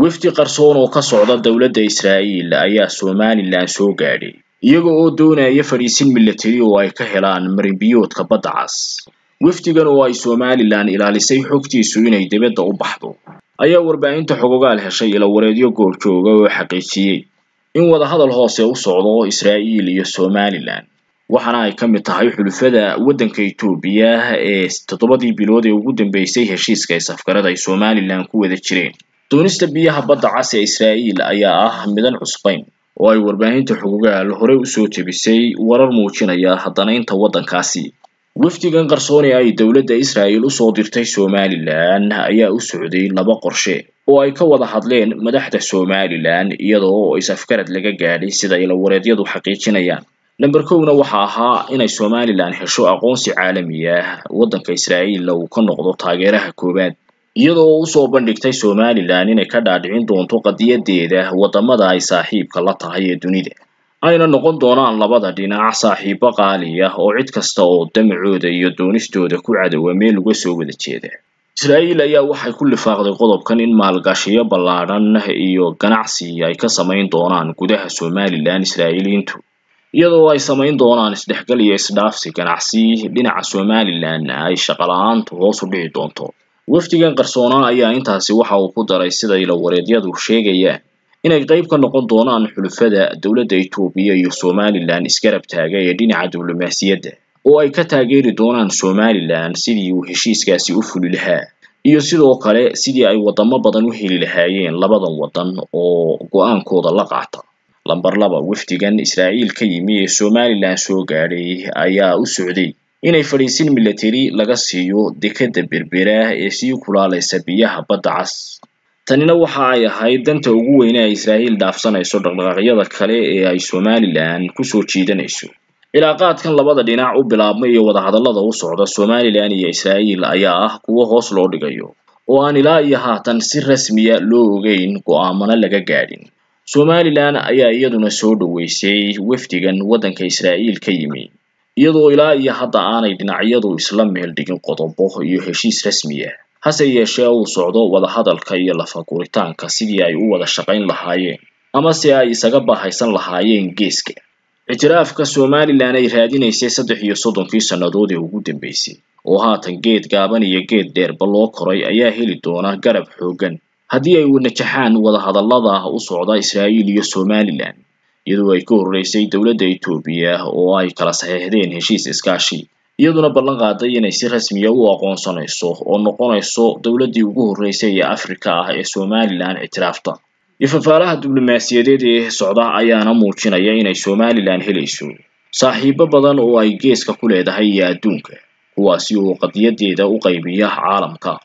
wafdi qarsoon oo ka socda dowladda israa'iil ayaa somalilan soo gaadhay iyaga oo doonaya fadhiisin milatari oo ay ka helaan marinbiyoodka badda cas wafdigan oo ay somalilan ilaalisay xogtiisu inay dibadda u baxdo ayaa warbaahinta xogogaal heshay ilawareedyo goobjooga oo xaqiijiyey in wadahadal hoose u socdo israa'iil iyo somalilan waxaana ay ka mid tahay xulufada waddanka etoobiya ee toddobadii bilood ee ugu dambeysay heshiiska isafgarada ay somalilan ku wada jireen doonista biyaha badda cas ee israa'iil ayaa ah midan cusbayn oo ay warbaahinta xogogaal horey usoo jebisay warar muujinaya haddanaynta waddankaasi wafdigan qarsoon ee ay dowladda israa'iil usoo dirtay somalilan ayaa u socday laba qorshe oo ay ka wada hadleen madaxda somalilan iyadoo is-afgarad laga gaadhay sida ilawareedyadu xaqiijinayaan lamber kowna waxa ahaa inay somalilan hesho aqoonsi caalami ah waddanka israa'iilla uu ka noqdo taageeraha koowaad iyadoo usoo bandhigtay somalilan inay ka dhaadhicin doonto qadiyadeeda waddamada ay saaxiibka la tahay ee dunida ayna noqon doonaan labada dhinac saaxiibo qaali ah oo cid kasta oo damacooda iyo doonistooda ku cadowa meel uga soo wada jeeda israa'iil ayaa waxay ku lifaaqday qodobkan in maalgashiyo ballaadhan iyo ganacsi ay ka samayn doonaan gudaha somalilan israa'iiliyiintu iyadoo ay samayn doonaan isdhexgal iyo isdhaafsi ganacsi dhinaca somalilan ay shaqala-aantu hoos u dhici doonto wafdigan qarsoonaa ayaa intaasi waxa uu ku daray sida ilawareedyadu sheegayaan inay qayb ka noqon doonaan xulufada dowladda etoobiya iyo somalilan isgarab taaga ee dhinaca diblomaasiyadda oo ay ka taageeri doonaan somalilan sidii uu heshiiskaasi u fuli lahaa iyo sidoo kale sidii ay waddamo badan u heli lahaayeen labadan waddan oo go-aankooda la qaata lamber laba wafdigan israa'iil ka yimi ee somalilan soo gaadhay ayaa u socday inay fadhiisin milatari laga siiyo dekadda berbera ee sii kulaalaysa biyaha badda cas tanina waxa ay ahayd danta ugu weyne ay israa'iil dhaafsanayso dhaqdhaqaaqyada kale ee ay somalilan kusoo jiidanayso cilaaqaadkan labada dhinac u bilaabmay iyo wadahadallada u socda somalilan iyo israa'iil ayaa ah kuwo hoos loo dhigayo oo aan ilaa iyo haatan si rasmiya loo ogeyn go'aamana laga gaadhin somalilan ayaa iyaduna soo dhoweysay wafdigan waddanka israa'iil ka yimi iyadoo ilaa iyo hadda aanay dhinacyadu isla meel dhigin qodobo iyo heshiis rasmi ah hase yeeshee uu socdo wadahadalka iyo lafaguritaanka sidii ay u wada shaqayn lahaayeen ama si ay isaga bahaysan lahaayeen geeska ictiraafka somalilan ay raadinaysay saddex iyo soddonkii sannadood ee ugu dambeysay oo haatan geed gaaban iyo geed dheerba loo koray ayaa heli doona garab xooggan haddii ay najaxaan wadahadallada u socda israa'iil iyo somalilan iyadoo ay ka horreysay dowladda etoobiya oo ay kala saxiixdeen heshiis iskaashi iyaduna ballan qaaday inay si rasmiya u aqoonsanayso oo noqonayso dowladdii ugu horreysay ee afrika ah ee somalilan ictiraafta ifafaalaha diblomaasiyadeed ee socda ayaana muujinaya inay somalilan helayso saaxiibo badan oo ay geeska ku leedahay iyo adduunka kuwaasi oo qadiyadeeda u qaybiya caalamka